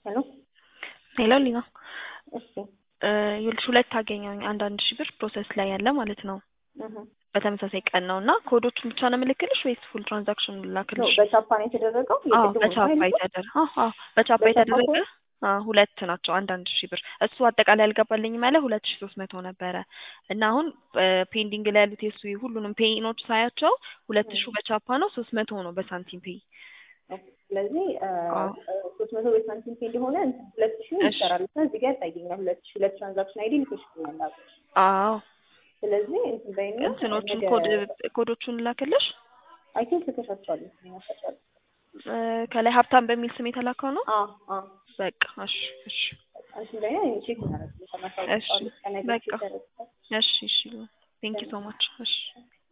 ሄሎ ሄሎ ሊና እሺ ይኸውልሽ ሁለት አገኘሁኝ አንድ አንድ ሺህ ብር ፕሮሰስ ላይ ያለ ማለት ነው እህ በተመሳሳይ ቀን ነው እና ኮዶቹን ብቻ ነው የምልክልሽ ወይስ ፉል ትራንዛክሽን ነው ላክልሽ? በቻፓ ነው የተደረገው አዎ የቅድሙ በቻፓ ነው አይደል? የተደረገ አዎ አዎ በቻፓ በቻፓ የተደረገ ከሆነ? አዎ ሁለት ናቸው አንድ አንድ ሺህ ብር እሱ አጠቃላይ አልገባልኝም ያለ ሁለት ሺህ ሶስት መቶ ነበረ እና አሁን ፔንዲንግ ላይ ያሉት የሱ ሁሉንም ፔይኖች ሳያቸው ሁለት ሺህ በቻፓ ነው ሶስት መቶ ነው በሳንቲም ፔይ ስለዚህ አዎ ሶስት መቶ በሳንቲም ፔ እንደሆነ ሁለት ሺህ እሺ ይሰራል እና እዚህ ጋር ያሳየኛል ሁለት ሺህ ሁለት ትራንዛክሽን አይዲ ልኮሽልኛል አሉ። አዎ ስለዚህ እንትን በይና እንትኖቹን ነገ ኮድ ኮዶቹን ላክልሽ አይ ቲንክ ልከሻቸዋል ይመስለኛል። እ ከላይ ሀብታም በሚል ስም የተላከው ነው አዎ አዎ በቃ እሺ እሺ እንትን በይና ቼክ እናደርጋለን። እሺ ከነገ በቃ ቼክ ያደርጋል። እሺ እሺ ቴንክ ዩ ሶ ማች እሺ